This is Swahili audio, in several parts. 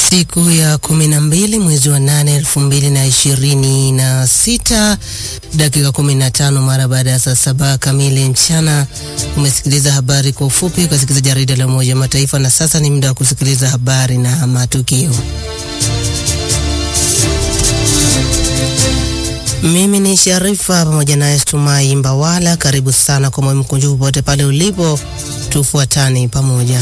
Siku ya kumi na mbili mwezi wa nane elfu mbili na ishirini na sita dakika kumi na tano mara baada ya saa saba kamili mchana. Umesikiliza habari kwa ufupi, ukasikiliza jarida la Umoja wa Mataifa, na sasa ni muda wa kusikiliza habari na matukio. Mimi ni Sharifa pamoja naye Stumai Mbawala. Karibu sana kwa moyo mkunjufu popote pale ulipo, tufuatane pamoja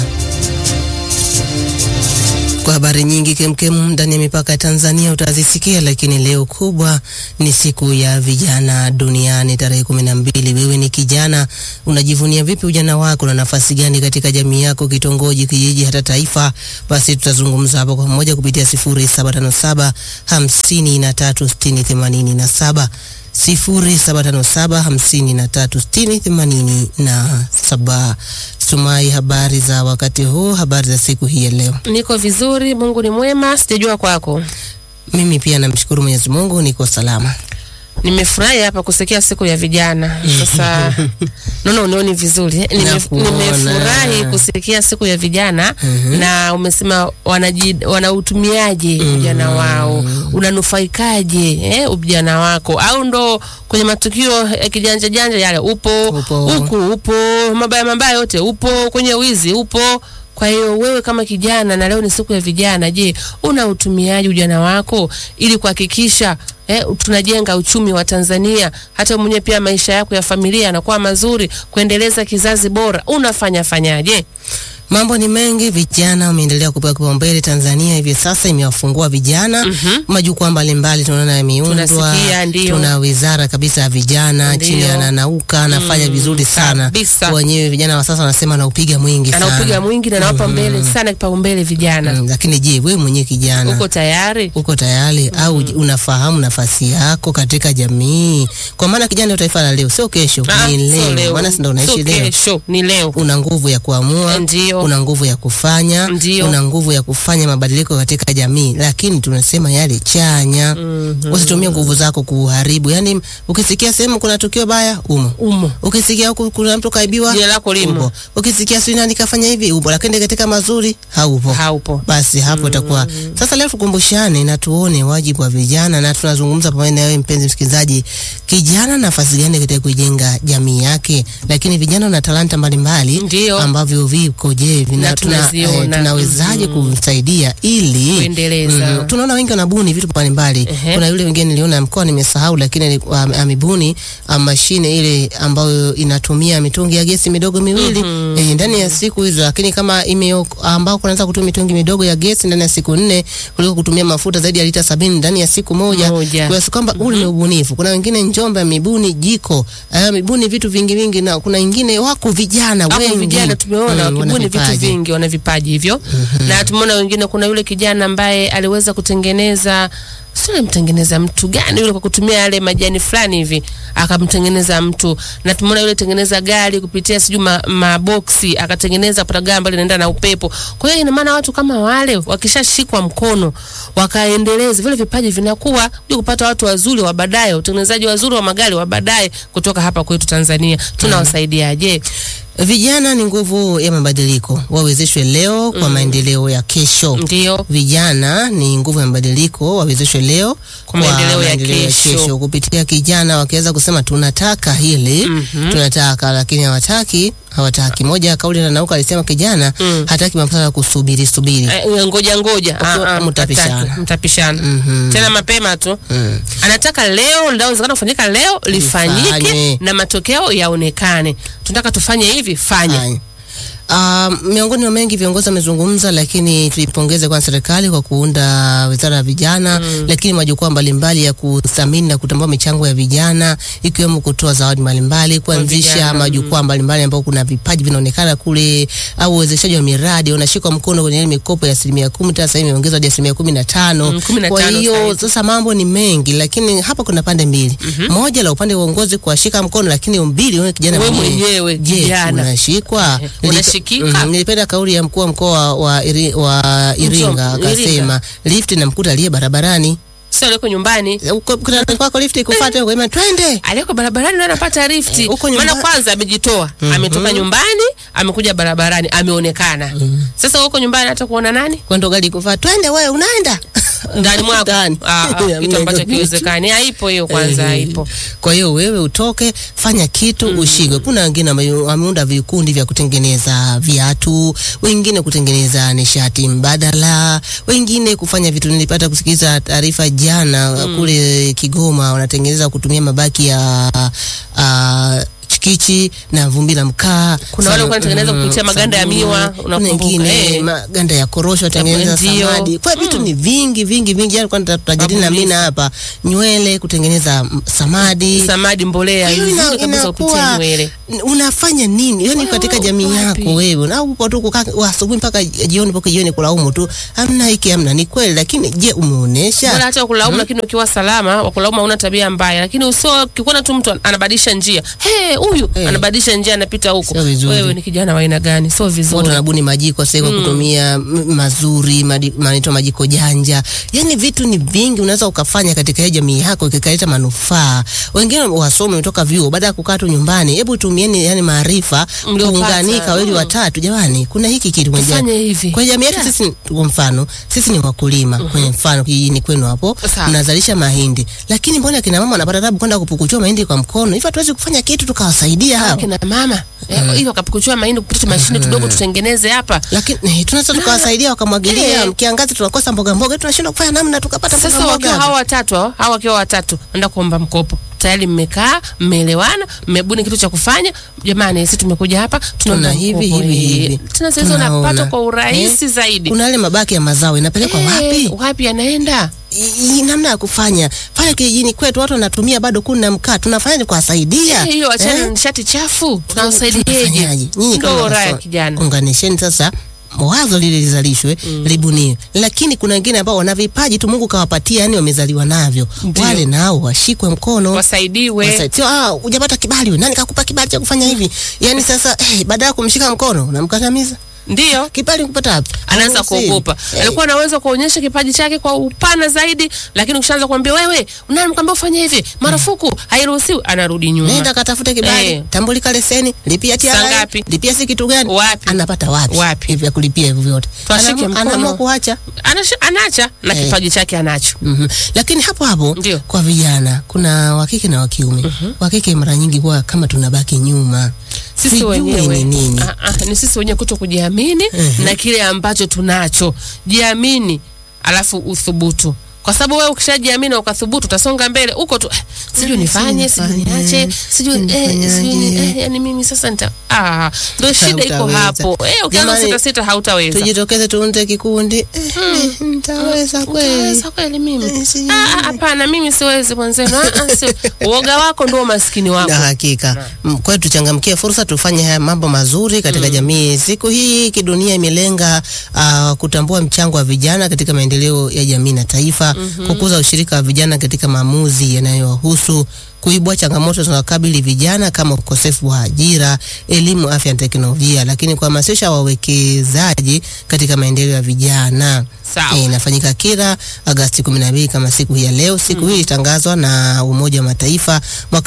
kwa habari nyingi kemkem ndani ya mipaka ya Tanzania utazisikia, lakini leo kubwa ni siku ya vijana duniani tarehe kumi na mbili. Wewe ni kijana, unajivunia vipi ujana wako na nafasi gani katika jamii yako, kitongoji, kijiji, hata taifa? Basi tutazungumza hapo kwa pamoja kupitia sifuri saba tano saba hamsini na tatu sitini themanini na saba sifuri saba tano saba hamsini na tatu sitini themanini na saba. Stumai, habari za wakati huu, habari za siku hii ya leo? Niko vizuri, Mungu ni mwema. Sijajua kwako. Mimi pia namshukuru Mwenyezi Mungu, niko salama. Nimefurahi hapa kusikia siku ya vijana. Sasa naona unioni vizuri. eh? Nime- Nakuona. Nimefurahi kusikia siku ya vijana Mhm. na umesema wanaji, wanautumiaje ujana wao, unanufaikaje eh, ujana wako, au ndo kwenye matukio ya kijanja janja yale upo Upo. huku upo, mabaya mabaya yote upo, kwenye wizi upo. Kwa hiyo wewe kama kijana, na leo ni siku ya vijana, je, una utumiaji ujana wako ili kuhakikisha eh, tunajenga uchumi wa Tanzania, hata mwenyewe pia maisha yako ya familia yanakuwa mazuri, kuendeleza kizazi bora, unafanya fanyaje? Mambo ni mengi, vijana wameendelea kupewa kipaumbele. Tanzania hivi sasa imewafungua vijana Mhm. majukwaa mbalimbali, tunaona yameundwa. Tunasikia, ndio. Tuna wizara kabisa ya vijana Ndio. chini ya Nanauka anafanya vizuri sana. kabisa. Wenyewe vijana wa sasa wanasema anaupiga mwingi sana, Anaupiga mwingi na nawapa mbele sana kipaumbele vijana. Mm, lakini je, wewe mwenyewe kijana Uko tayari? uko tayari au unafahamu nafasi yako katika jamii? Kwa maana kijana ndio taifa la leo, sio kesho, Ah, ni sio leo. Maana si ndio unaishi sio leo. kesho, ni leo. Una nguvu ya kuamua, Ndio. una nguvu ya kufanya, Ndio. una nguvu ya kufanya mabadiliko katika jamii, lakini tunasema yale chanya. Usitumie nguvu zako kuharibu. Yani ukisikia sehemu kuna tukio baya, umo Umo. ukisikia huku kuna mtu kaibiwa, Jina lako limo. upo. Ukisikia sijui nani kafanya hivi, upo, lakini katika mazuri haupo Haupo. basi hapo itakuwa sasa. Leo tukumbushane na tuone wajibu wa vijana, na tunazungumza pamoja na wewe mpenzi msikilizaji, kijana nafasi gani katika kujenga jamii yake, lakini vijana wana talanta mbalimbali Ndio. ambavyo viko, je, vina- Na tuna- tunaziona. eh, tunawezaje kumsaidia ili Kuendeleza. Mhm. tunaona wengi wanabuni vitu mbalimbali. Ehe. Kuna yule mwingine niliona mkoa nimesahau, lakini alikuwa ame- amebuni ah, mashine ile ambayo inatumia mitungi ya gesi midogo miwili eh, ndani ya siku hizo, lakini kama ime ambao kunaweza kutumia mitungi midogo ya gesi ndani ya siku nne kuliko kutumia mafuta zaidi ya lita sabini ndani ya siku moja. Moja. Kwa sababu kwamba ule ni ubunifu. Kuna wengine Njombe amebuni jiko, eh, amebuni vitu vingi vingi, na kuna wengine wako vijana Hapo wengi vijana tumeona Mm, wana wakibuni vitu vipaji. vingi, wana vipaji hivyo na tumeona wengine. Kuna yule kijana ambaye aliweza kutengeneza sio mtengeneza mtu gani yule, kwa kutumia yale majani fulani hivi akamtengeneza mtu, na tumeona yule tengeneza gari kupitia sijui ma- maboksi akatengeneza pata gari ambalo linaenda na upepo. Kwa hiyo ina maana watu kama wale wakishashikwa mkono wakaendeleza vile vipaji vinakuwa ili kupata watu wazuri wa baadaye, utengenezaji wazuri wa magari wa baadaye kutoka hapa kwetu Tanzania. Tunawasaidiaje? Vijana ni nguvu ya mabadiliko, wawezeshwe leo kwa maendeleo ya kesho. Ndio. Vijana ni nguvu ya mabadiliko, wawezeshwe leo Kwa maendeleo ya kesho. Kupitia kijana wakiweza kusema tunataka hili tunataka, lakini hawataki hawataki. Moja ya kauli na Nauka alisema kijana Mm. hataki masuala ya kusubiri subiri. Eh, ngoja ngoja, Ah, ah, mtapishana. hataki. mtapishana Mhm. tena mapema tu. Mm. Anataka leo, linawezekana kufanyika leo, lifanyike Lifanye. na matokeo yaonekane. Tunataka tufanye hivi, fanya. Fine. Um, miongoni mwa mengi viongozi wamezungumza, lakini tuipongeze kwa serikali kwa kuunda wizara ya vijana lakini majukwaa mbalimbali ya kuthamini na kutambua michango ya vijana ikiwemo kutoa zawadi mbalimbali, kuanzisha vijana, majukwaa mbalimbali ambao kuna vipaji vinaonekana kule, au uwezeshaji wa miradi unashikwa mkono kwenye ile mikopo ya asilimia kumi, sasa hivi imeongezwa hadi asilimia kumi na tano. Mm, kumi na Kwa tano hiyo sasa sasa mambo ni mengi, lakini hapa kuna pande mbili, moja la upande wa uongozi kuwashika mkono, lakini mbili wewe kijana Wewe mwenyewe. mwenyewe Je, kijana. unashikwa? Eh, Nilipe- unashikika? Mhm, Nilipenda kauli ya mkuu wa mkoa wa, Iri, wa Iringa Iringa. akasema lift inamkuta aliye barabarani. sio aliyeko nyumbani Uko- kuna kwako lift ikufuate huko, ima twende. aliyeko barabarani ndo anapata lifti Eh, huko maana nyumba- kwanza amejitoa ametoka nyumbani amekuja barabarani ameonekana sasa huko nyumbani hata kuona nani Kwa ndo gari ikufuata, twende wewe unaenda. ndani mwako Ndani. Ah, ah, kitu ambacho kiwezekani haipo hiyo kwanza Eh, haipo Kwa hiyo wewe utoke, fanya kitu ushikwe. Kuna wengine wame- wameunda vikundi vya kutengeneza viatu, wengine kutengeneza nishati mbadala, wengine kufanya vitu. Nilipata kusikiliza taarifa jana kule Kigoma, wanatengeneza kutumia mabaki ya uh, chikichi na vumbi la mkaa. Kuna wale Sa- wanatengeneza mm, kupitia maganda ya sabuni. miwa, Kuna unakumbuka, wengine eh. maganda ya korosho watengeneza Ndio. samadi. Kwa hiyo vitu ni vingi vingi vingi, yani kwani tutajadili na mimi na hapa nywele kutengeneza mm, samadi samadi mbolea hiyo ina- nzuri kabisa kupitia inakuwa nywele n- unafanya nini yani Wewe katika uko jamii wapi? yako wewe na upo tu kukaa wa asubuhi mpaka jioni mpaka jioni kulaumu tu amna hiki amna ni kweli lakini je bora umeonesha hata kulaumu lakini ukiwa salama wakulaumu hauna tabia mbaya lakini usio ukikuona tu mtu anabadilisha njia hey, huyu Eh. anabadilisha njia anapita huko Sio vizuri. wewe ni kijana wa aina gani sio watu vizuri wanabuni majiko sasa kwa kutumia m- mazuri madi- manaitwa majiko janja yani vitu ni vingi unaweza ukafanya katika hiyo jamii yako ikikaleta manufaa wengine wasome wametoka vyuo baada ya kukaa tu nyumbani hebu tumieni yani maarifa Mliopata. kuunganika wawili Mm. watatu jamani kuna hiki kitu kwenye Tufanye jamii. hivi. kwenye jamii yetu Yeah. sisi kwa mfano sisi ni wakulima kwenye mfano kijijini kwenu hapo Sawa. mnazalisha mahindi lakini mbona kina mama wanapata tabu kwenda kupukuchua mahindi kwa mkono hivyo hatuwezi kufanya kitu tukawasaidia hao kina mama eh, hiyo akapukuchua mahindi kupitia mashine tudogo tutengeneze hapa lakini eh, tunaweza tukawasaidia wakamwagilia Eh. kiangazi tunakosa mboga mboga tunashindwa kufanya namna tukapata mboga sasa wakiwa mboga hawa watatu hao hawa wakiwa watatu enda kuomba mkopo tayari mmekaa mmeelewana mmebuni kitu cha kufanya jamani sisi tumekuja hapa tunaomba tuna hivi mkopo, hivi eh. hivi tena sasa hizo Tunaona. unapata kwa urahisi Eh, zaidi kuna yale mabaki ya mazao inapelekwa Eh, wapi wapi anaenda I- i- namna ya kufanya pale kijijini kwetu watu wanatumia bado kuni na mkaa tunafanyaje kuwasaidia Eh, hiyo achana Eh? na nishati chafu tunawasaidieje Tunafanyaje? Nyinyi kama ndo raha ya waso- kijana unganisheni sasa wazo lile lizalishwe libuniwe, lakini kuna wengine ambao wana vipaji tu Mungu kawapatia, yani wamezaliwa navyo, Ndio. wale nao washikwe mkono wasaidiwe Wasa- sio ah, hujapata kibali wewe. Nani kakupa kibali cha kufanya hivi? Yani sasa eh, baada ya kumshika mkono unamkandamiza. ndio Kibali kupata wapi? anaanza Haruhusiwi. kuogopa Eh, alikuwa anaweza kuonyesha kipaji chake kwa upana zaidi lakini ukishaanza kuambia wewe unamkwambia ufanye hivi marufuku hairuhusiwi anarudi nyuma Nenda katafute kibali, Eh. tambulika leseni, lipia Saa TRA, ngapi? lipia si kitu gani? Wapi? Anapata wapi? Wapi? Hivi vya kulipia hivyo vyote. Twashike Anaamua- mkono. Anaamua kuacha. Anasha- anacha na Eh. kipaji chake anacho Mhm. Lakini hapo hapo Ndio. kwa vijana kuna wakike na wakiume. Wakike mara nyingi huwa kama tunabaki nyuma. sisi Sijui wenyewe ni nini. Ah, ah, ni sisi wenyewe kuto kujiamini Mhm. na kile ambacho tunacho jiamini alafu uthubutu kwa sababu wewe ukishajiamini na ukathubutu utasonga mbele huko tu eh, sijui Eh, nifanye sijui nifanye, niache sijui eh, nifanyaje? sijui ni- eh, yani mimi sasa nita ah ndio shida iko Hautaweza. hapo eh ukianza Jamani, sita sita hautaweza Tujitokeze tuunde kikundi. Eh, eh, nitaweza kweli. Utaweza kweli mimi Eh, sijui. Ah, ah, hapana mimi siwezi mwenzenu Ah, ah, si- uoga wako ndio umaskini wako Na hakika. Mm, Kwa hiyo tuchangamkie fursa, tufanye haya mambo mazuri katika jamii. Siku hii kidunia imelenga uh, kutambua mchango wa vijana katika maendeleo ya jamii na taifa, kukuza ushirika wa vijana katika maamuzi yanayowahusu, kuibua changamoto zinazokabili vijana kama ukosefu wa ajira, elimu, afya na teknolojia, lakini kuhamasisha wawekezaji katika maendeleo ya vijana. Sawa. Eh, inafanyika kila Agasti 12 kama siku hii ya leo. Siku hii ilitangazwa na Umoja wa Mataifa mwaka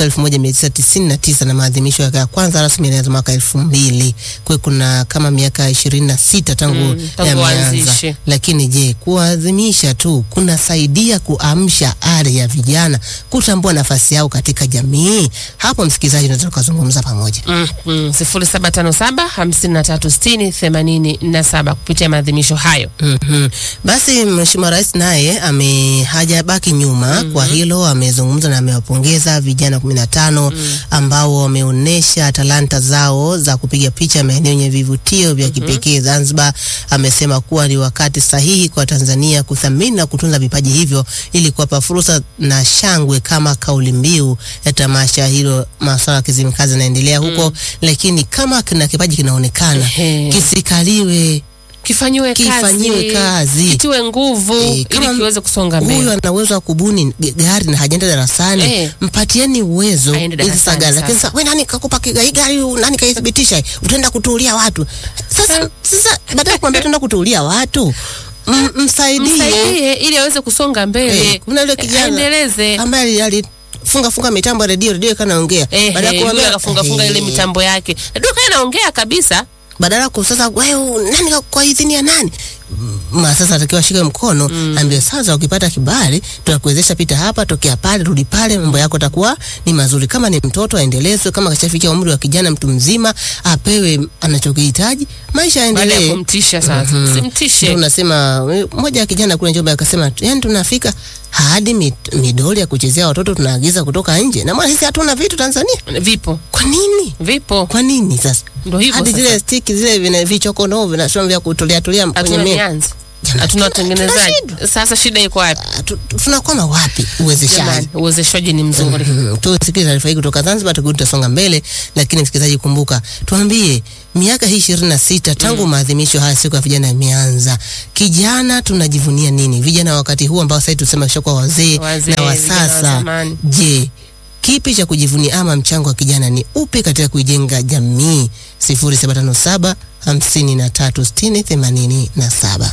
1999 na maadhimisho yake ya kwanza rasmi yalianza mwaka 2000. Kwa hiyo kuna kama miaka 26 tangu Mm, tangu yameanza. waanzishe. Lakini je, kuadhimisha tu kunasaidia kuamsha ari ya vijana kutambua nafasi yao katika jamii? Hapo msikilizaji, tunaweza tukazungumza pamoja. Mm, mm, sifuri saba tano saba hamsini na tatu sitini themanini na saba kupitia maadhimisho hayo. Mhm. Basi Mheshimiwa Rais naye ame hajabaki nyuma kwa hilo, amezungumza na amewapongeza vijana kumi na tano ambao wameonyesha talanta zao za kupiga picha maeneo yenye vivutio vya kipekee Zanzibar. Amesema kuwa ni wakati sahihi kwa Tanzania kuthamini na kutunza vipaji hivyo ili kuwapa fursa na shangwe kama kauli mbiu ya tamasha hilo. Masuala ya Kizimkazi yanaendelea huko, lakini kama kina kipaji kinaonekana Ehe. kisikaliwe Kifanyiwe kazi, Kifanyiwe kazi. kitiwe nguvu Eh, ili kama kiweze kusonga huyu mbele. ana uwezo wa kubuni g- gari na hajaenda darasani Eh. mpatieni uwezo Aende ili darasani sasa gari lakini sasa. sasa wewe nani kakupa ki- hii gari nani kaithibitisha utaenda kutuulia watu sasa sasa baada ya kuambia tuenda kutuulia watu M- msaidie msaidie ili aweze kusonga mbele Eh, kuna yule kijana aendeleze ambaye alifunga funga mitambo ya redio redio ikanaongea Eh, Baada ya eh, kumwambia- yule akafunga funga ile Eh, mitambo yake duka inaongea kabisa badala ya kusasa wewe nani ka- kwa idhini ya nani Mm, ma sasa atakiwa shike mkono mm. ambie sasa ukipata kibali tutakuwezesha pita hapa tokea pale rudi pale mambo yako takuwa ni mazuri kama ni mtoto aendelezwe kama kashafikia umri wa kijana mtu mzima apewe anachokihitaji maisha baada ya yaendelee kumtisha sasa Ndio simtishe unasema we- mmoja ya kijana kule Njombe akasema yani tunafika hadi mit- midoli ya kuchezea watoto tunaagiza kutoka nje na maana sisi hatuna vitu Tanzania vipo kwa nini vipo kwa nini sasa ndo hivyo hadi sasa. zile stiki zile vina vichokono vinasema vya kutolea tolea kwenye hatuna meza mianzi Jamani, hatuna tuna- watengenezaji tuna sasa shida iko wapi Ah, tu- tu- tunakwama wapi uwezeshaji jamani uwezeshaji ni mzuri Mhm. tusikie taarifa hii kutoka Zanzibar, tukirudi tutasonga mbele. Lakini msikilizaji, kumbuka, tuambie miaka hii ishirini na sita tangu maadhimisho haya siku ya vijana yameanza, kijana tunajivunia nini? Vijana wa wakati huu ambao sasa tusema shakuwa wazee Wazee, na wa vijana wa sasa, zamani. je, kipi cha kujivunia ama mchango wa kijana ni upi katika kuijenga jamii? sifuri saba tano saba hamsini na tatu sitini themanini na saba.